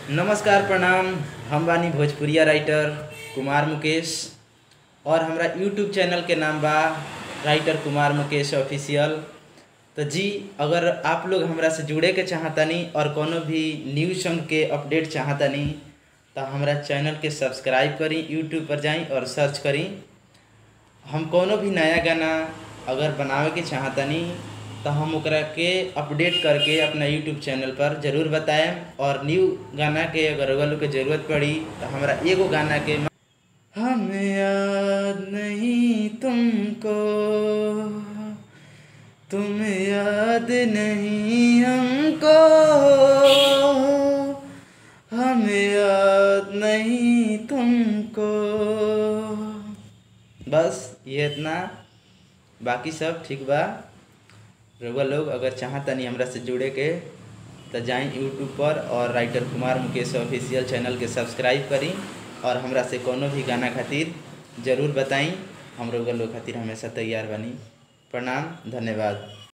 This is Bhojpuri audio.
नमस्कार प्रणाम हम बानी भोजपुरिया राइटर कुमार मुकेश और हमरा यूट्यूब चैनल के नाम बा राइटर कुमार मुकेश ऑफिशियल तो जी अगर आप लोग हमरा से जुड़े के चाहतनी और कोनो भी न्यूज़ सॉन्ग के अपडेट चाहतनी तो हमरा चैनल के सब्सक्राइब करी यूट्यूब पर जाई और सर्च करी हम कोनो भी नया गाना अगर बनावे के चाहतनी तो हम ओकरा के अपडेट करके अपना यूट्यूब चैनल पर जरूर बताएम और न्यू गाना के अगर अगर लोग के जरूरत पड़ी तो हमरा एगो गाना के हमें याद नहीं तुमको तुम याद नहीं हमको हमें याद नहीं तुमको बस ये इतना बाकी सब ठीक बा रउआ लोग अगर चाहतनी हमरा से जुड़े के तो जाई यूट्यूब पर और writer Kumar Mukesh official channel के सब्सक्राइब करी और हमरा से कोनो भी गाना खातिर जरूर बताई हम रउआ लोग खातिर हमेशा तैयार बनी प्रणाम धन्यवाद